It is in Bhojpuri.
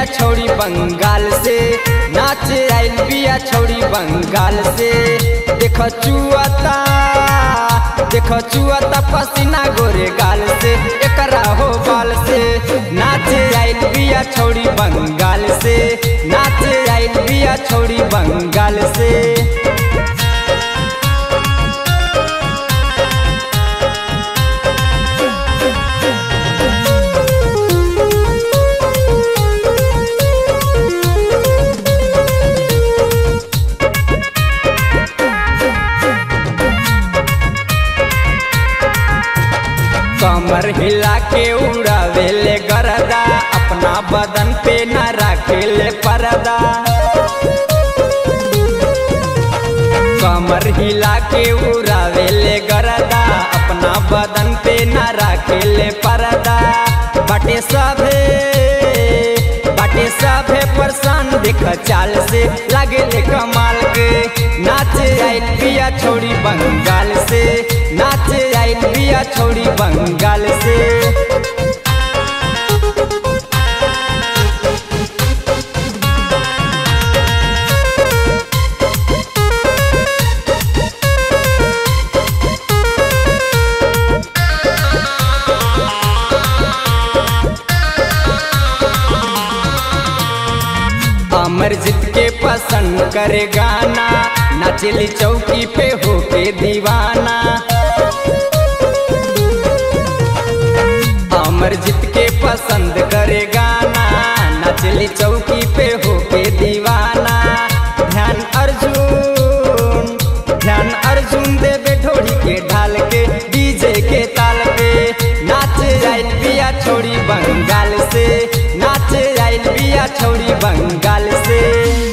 छौड़ी बंगाल से नाच आइल बिया छौड़ी बंगाल से देख चुआता देख चुआता पसीना गोरे गाल से एकरा हो बाल से नाच आइल बिया छौड़ी बंगाल से नाच आइल बिया छौड़ी बंगाल से कमर हिला के उड़ावेले गरदा अपना बदन पे न रखेले परदा कमर हिला के उड़ावेले गरदा अपना बदन पे न रखेले परदा बटे सभे बटे सभे परेशान देख चाल से लगेले कमाल के नाच आइल बिया छोड़ी बंगाल से नाच आइल बिया छोड़ी बंगाल से अमरजीत के पसंद करे गाना नाचली चौकी पे होके दीवाना अमरजीत के पसंद करे गाना नाचली चौकी पे होके दीवाना ध्यान अर्जुन ध्यान अर्जुन देवे ढोड़ी के ढाल के डीजे के ताल पे नाच आइल बिया छोड़ी बंगाल से नाच आइल बिया छोड़ी बंगाल से